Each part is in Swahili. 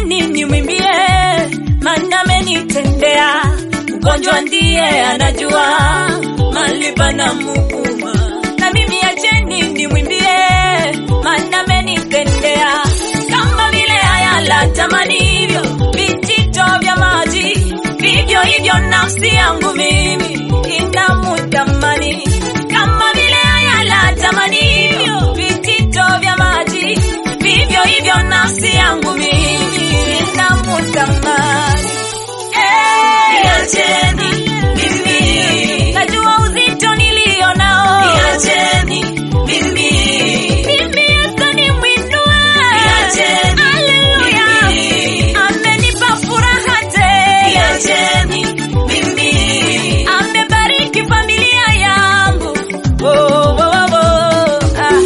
niacheni nimwimbie, maana amenitendea. Mgonjwa ndiye anajua mahali panamuuma, na mimi acheni nimwimbie, maana amenitendea. Kama vile ayala tamanivyo vijito vya maji, vivyo hivyo nafsi yangu mimi inamutamani. Kama vile ayala tamanivyo vijito vya maji, vivyo hivyo nafsi yangu mimi inamutamani. Eh, Niacheni mimi, najua uzito nilio nao, niacheni mimi, mimi Yesu nimwinue. Niacheni Haleluya, mimi. amenipa furaha tele, niacheni mimi, amebariki familia yangu. Oh, oh, oh, oh. Ah.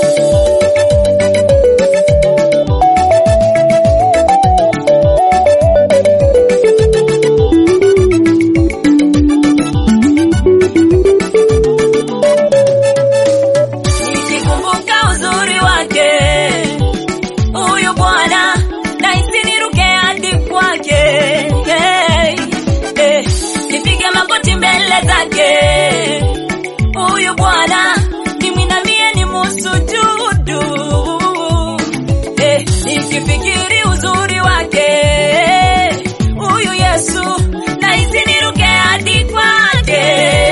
Nikikumbuka uzuri wake huyu Bwana, nahisi niruke hadi kwake. Hey, hey, nipige magoti mbele zake huyu Bwana, nimwinamie nimusujudu. Hey, nikifikiri uzuri wake huyu Yesu, nahisi niruke hadi kwake.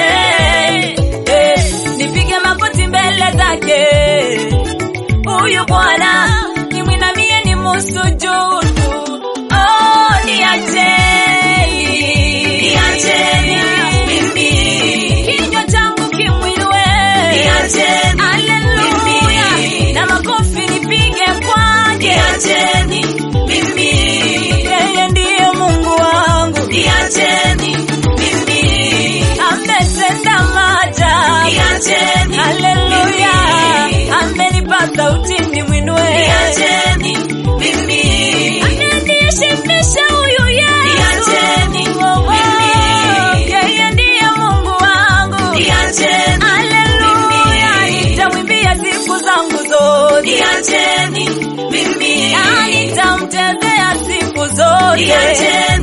Hey, nipige magoti mbele zake huyu Bwana nimwinamie ni musujudu. Oh, niacheni, niacheni mimi, kinywa changu kimwinue, niacheni haleluya, mimi. na makofi nipige kwake. niacheni mimi, Yeye ndiye Mungu wangu, niacheni mimi, ametenda maajabu, niacheni haleluya, mimi. amenipa sauti nimwinue. niacheni mimi, Ameniheshimisha huyu Yesu. Niacheni Oh, oh. mimi. Yeye ndiye Mungu wangu. niacheni Haleluya, mimi. nitamwimbia siku zangu zote. niacheni mimi, Na nitamtembea siku zote. niacheni